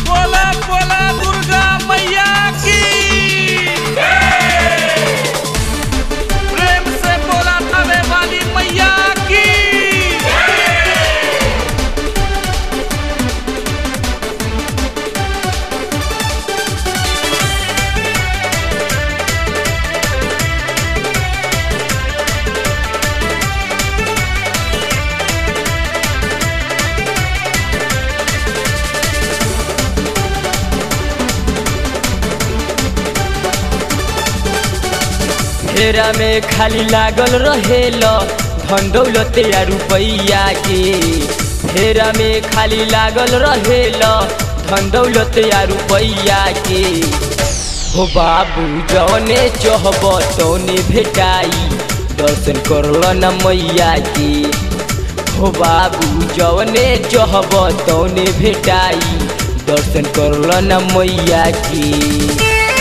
बोला बोला दुर्गा मैया की प्रेम से बोला थाने वाली मैया की फेरा में खाली लागल रहेल धन दौलत या रुपैया के फेरा में खाली लागल रहेल धन दौलत या रुपैया के हो बाबू जौने चहब तौने भेटाई दर्शन करल न मैया के हो बाबू जौने चहब तौने भेटाई दर्शन करल न मैया के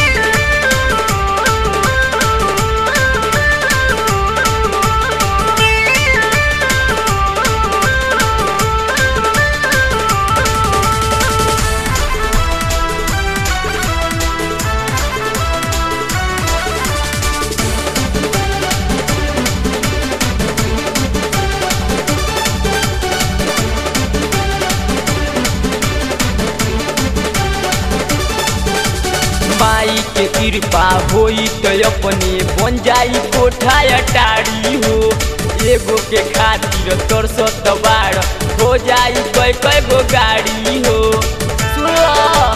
माई के कृपा होई तो अपने बन जाई कोठा अटारी हो एगो के खातिर तोर सत बार हो जाई कई कई गो गाड़ी हो सुनो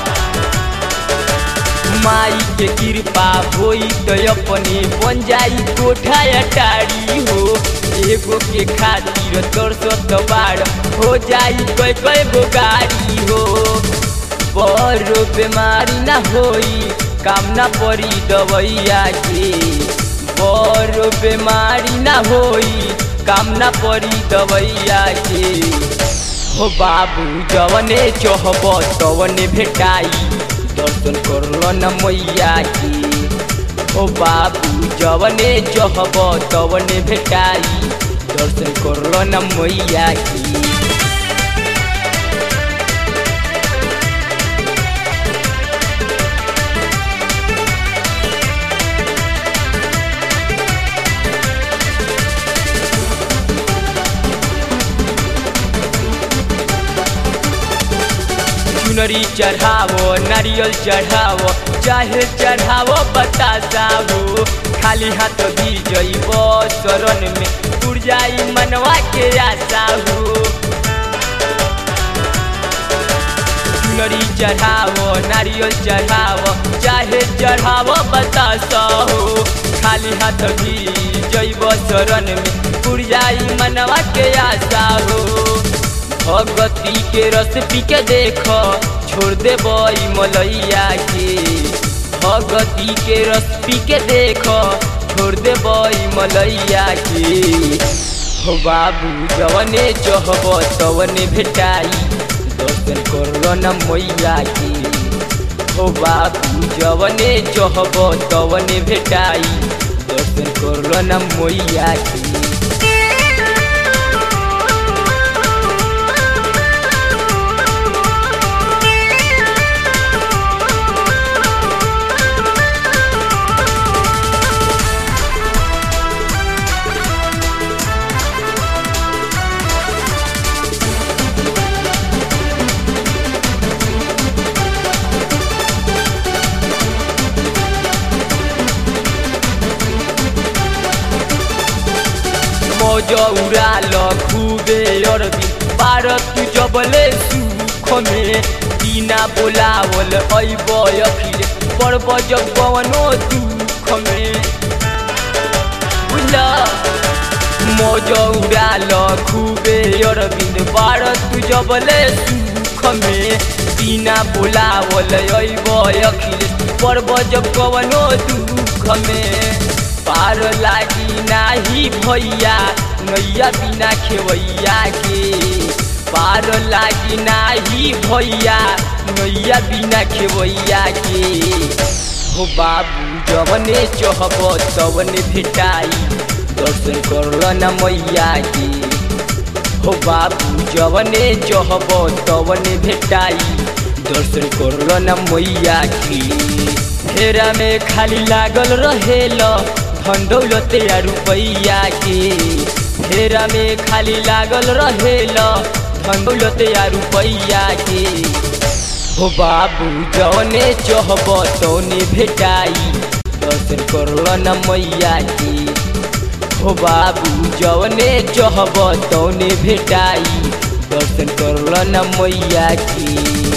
माई के कृपा होई तो अपने बन जाई कोठा अटारी हो एगो के खातिर तोर सत बार हो जाई कई कई गो गाड़ी हो बड़ो बीमारी ना होई काम ना पड़ी दवैया के बड़ो बीमारी ना होई काम ना पड़ी दवैया के हो बाबू जवने चहब तवने भेटाई दर्शन करल न मैया के हो बाबू जवने चहब तवने भेटाई दर्शन करल न मैया के चुनरी चढ़ावो नारियल चढ़ावो चाहे चढ़ावो बतासा हो खाली हाथ भी जइब शरण में उड़ जाई मनवा के आशा हो चुनरी चढ़ावो नारियल चढ़ावो चाहे चढ़ावो बतासा हो खाली हाथ भी जइब शरण में उड़ जाई मनवा के आशा हो भगती के रस पी के देख छोड़ दे बई मलैया के भगती के रस पी के देख छोड़ दे बई मलैया के हो बाबू जवने चहब तवने भेटाई दर्शन करल न मैया के हो बाबू जवने चहब तवने भेटाई दर्शन करल न मैया के मौज उड़ाल खूबे अरबी पारत तू जबले सुख में बिना बोलावल अइब अखिल पड़ब जब कवनो दुख में बुझला मौज उड़ाल खूबे अरविंद पारत तू जबले सुख में बिना बोलावल अइब अखिल पड़ब जब कवनो दुख में पार लागी नाही भैया नैया बिना खेवैया के पार लागी नाही भैया नैया बिना खेवैया के हो बाबू जवने चहब तवने भेटाई दर्शन करल न मैया के हो बाबू जवने चहब तवने भेटाई दर्शन करल न मैया की फेरा में खाली लागल रहेल धन दौलत या रुपैया के फेरा में खाली लागल रहेल धन दौलत या रुपैया के हो बाबू जौने चहब तौने भेटाई दर्शन करल न मैया की हो बाबू जौने चहब तौने भेटाई दर्शन करल न मैया की